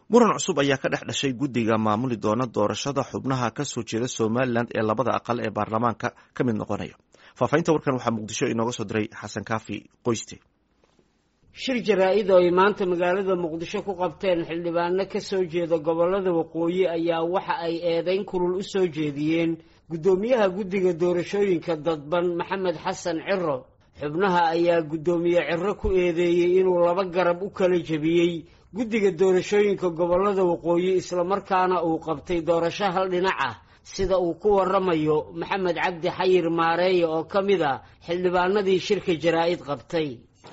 muran cusub ayaa ka dhex dhashay guddiga maamuli doona doorashada xubnaha kasoo jeeda somalilan ee labada aqal ee baarlamaanka ka mid noqonaya faahfaahinta warkan waxaa muqdisho inooga soo diray xasan kaafi qoyste shir jaraa-id oo ay maanta magaalada muqdisho ku qabteen xildhibaano ka soo jeeda gobollada waqooyi ayaa waxa ay eedayn kulul u soo jeediyeen guddoomiyaha guddiga doorashooyinka dadban maxamed xasan ciro xubnaha ayaa guddoomiye ciro ku eedeeyey inuu laba garab u kala jebiyey guddiga doorashooyinka gobollada waqooyi islamarkaana uu qabtay doorasho hal dhinac ah sida uu ku waramayo maxamed cabdi xayir maareeye oo ka mid a xildhibaanadii shirka jaraa-id qabtay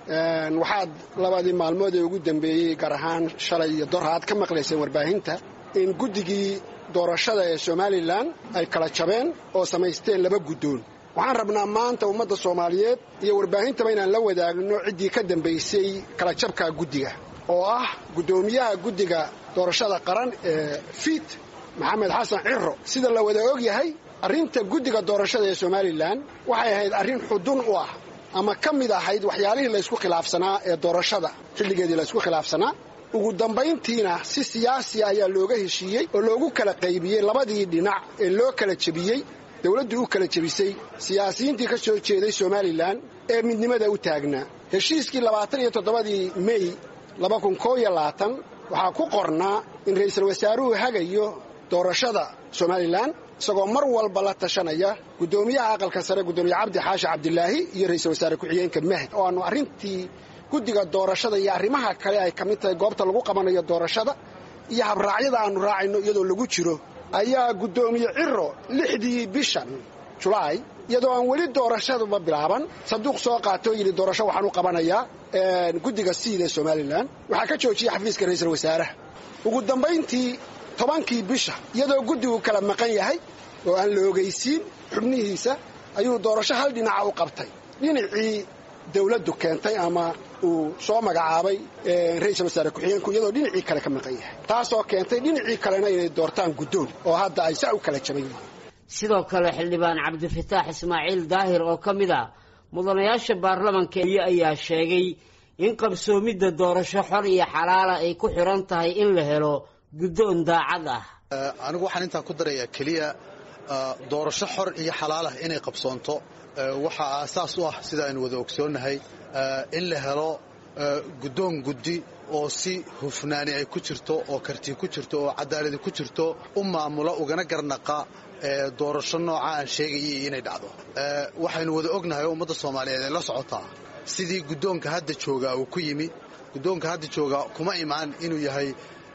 waxaad labadii maalmood ee ugu dambeeyey gaar ahaan shalay iyo dor aad ka maqlayseen warbaahinta in guddigii doorashada ee somalilan ay kala jabeen oo samaysteen laba guddoon waxaan rabnaa maanta ummadda soomaaliyeed iyo warbaahintaba inaan la wadaagno ciddii ka dambaysay kala jabka guddiga oo ah guddoomiyaha guddiga doorashada qaran ee fiit maxamed xasan ciro sida la wada og yahay arrinta guddiga doorashada ee somalilan waxay ahayd arrin xudun u ah ama ka mid ahayd waxyaalihii laysku khilaafsanaa ee doorashada xilligeedii laysku khilaafsanaa ugu dambayntiina si siyaasiya ayaa looga heshiiyey oo loogu kala qaybiyey labadii dhinac ee loo kala jebiyey dowladdu u kala jebisay siyaasiyiintii ka soo jeeday somalilan ee midnimada u taagnaa heshiiskii labaatan iyo toddobadii mey laba kun koo iyo labaatan waxaa ku qornaa in ra'iisul wasaaruhu hagayo doorashada somalilan isagoo mar walba la tashanaya guddoomiyaha aqalka sare guddoomiye cabdi xaashi cabdilaahi iyo ra'iisul wasaare ku-xigeenka mahd oo aanu arrintii guddiga doorashada iyo arrimaha kale ay ka mid tahay goobta lagu qabanayo doorashada iyo habraacyada aannu raacayno iyadoo lagu jiro ayaa guddoomiye ciro lixdii bishan julaay iyadoo aan weli doorashaduba bilaaban sanduuq soo qaatoo yidhi doorasho waxaan u qabanayaa guddiga siid ee somalilan waxaa ka joojiyey xafiiska ra'iisul wasaaraha ugu dambayntii tobankii bisha iyadoo guddigu kala maqan yahay oo aan la ogaysiin xubnihiisa ayuu doorasho hal dhinaca u qabtay dhinacii dawladdu keentay ama uu soo magacaabay ra'iisul wasaare ku-xigeenku iyadoo dhinacii kale ka maqan yahay taasoo keentay dhinacii kalena inay doortaan guddoon oo hadda ay saa u kala jaban yihiin sidoo kale xildhibaan cabdifataax ismaaciil daahir oo ka mid ah mudanayaasha baarlamanka ayaa sheegay in qabsoomidda doorasho xor iyo xalaala ay ku xiran tahay in la helo guddoon daacad ah anigu waxaan intaa ku darayaa keliya doorasho xor iyo xalaalah inay qabsoonto waxaa aasaas u ah sida aynu wada ogsoonnahay in la helo guddoon guddi oo si hufnaani ay ku jirto oo karti ku jirto oo cadaaladi ku jirto u maamula ugana garnaqa doorasho nooca aan sheegayay inay dhacdo waxaynu wada ognahay oo ummadda soomaaliyeed ay la socotaa sidii guddoonka hadda joogaa uu ku yimi guddoonka hadda joogaa kuma imaan inuu yahay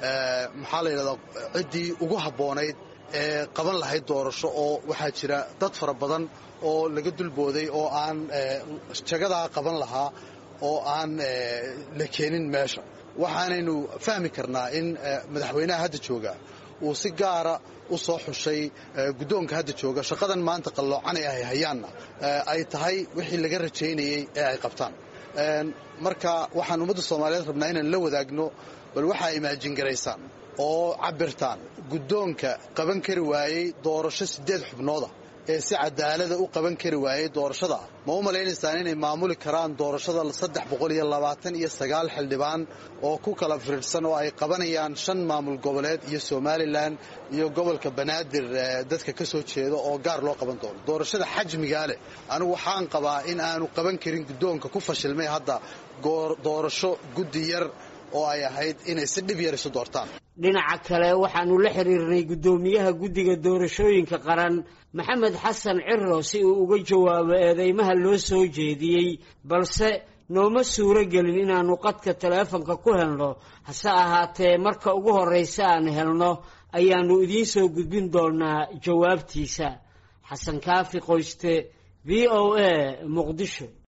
maxaa la yidhahdaa ciddii ugu habboonayd ee qaban lahayd doorasho oo waxaa jira dad fara badan oo laga dulbooday oo aan jagadaa qaban lahaa oo aan la keenin meesha waxaanaynu fahmi karnaa in madaxweynaha hadda jooga uu si gaara u soo xushay guddoonka hadda jooga shaqadan maanta qalloocanay ahay hayaanna ay tahay wixii laga rajaynayey ee ay qabtaan marka waxaan ummadda soomaaliyeed rabnaa inaan la wadaagno bal waxaa imaajin garaysaan oo cabirtaan guddoonka qaban kari waayey doorasho siddeed xubnooda ee si cadaalada u qaban kari waayey doorashada ma u malaynaysaan inay maamuli karaan doorashada saddex boqol iyo labaatan iyo sagaal xildhibaan oo ku kala firirsan oo ay qabanayaan shan maamul goboleed iyo somalilan iyo gobolka banaadir dadka ka soo jeeda oo gaar loo qaban doono doorashada xajmigaa leh anigu waxaan qabaa in aanu qaban karin guddoonka ku fashilmay hadda doorasho guddi yar oo ay ahayd inay si dhib yar isu doortaan dhinaca kale waxaanu la xiriirnay guddoomiyaha guddiga doorashooyinka qaran maxamed xasan ciro si uu uga jawaabo eedeymaha loo soo jeediyey balse nooma suuro gelin inaannu qadka taleefonka ku helno hase ahaatee marka ugu horraysa aan helno ayaannu idiin soo gudbin doonaa jawaabtiisa xasan kaafi qoyste v o a muqdisho